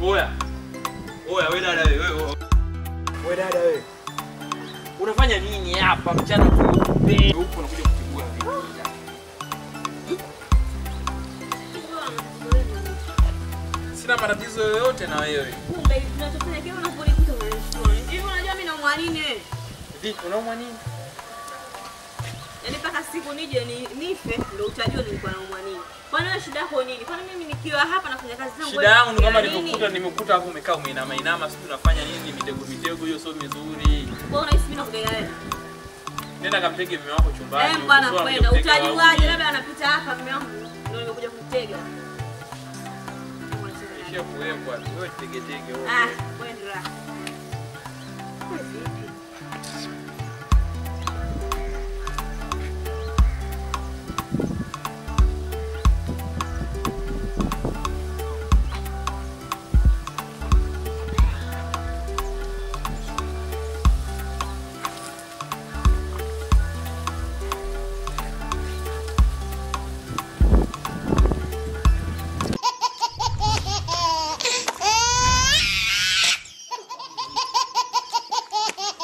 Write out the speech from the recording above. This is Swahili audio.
Oya. Oya wewe dada wewe. wewe. Wewe dada wewe. Unafanya nini hapa mchana kweupe? Huko unakuja kutibua vipi? Sina matatizo yoyote na wewe. Kumbe tunachofanya kile unapolikuta unanishtua. Hivi unajua mimi naumwa nini wewe? Vipi unaumwa nini? Yaani mpaka siku nije ni, nife ndio utajua nilikuwa naumwa nini. Kwani wewe shida yako nini? Kwani mimi nikiwa hapa nafanya kazi zangu Shida wewe yangu ni kama unafikiria nini? nilivyokuta nimekuta hapo umekaa umeinama inama, sisi tunafanya nini mitego mitego hiyo sio mizuri. Kwa unahisi mimi nakudai wewe? Nenda kampege mume wako chumbani. Eh, bwana ukizua kwenda anakuja kutega utajuaje? wauni. Labda anapita hapa mume wangu ndio nimekuja kumtega. Ishia kuwekwa tu, wewe tegetege wewe. Ah, kwenda. Wewe vipi?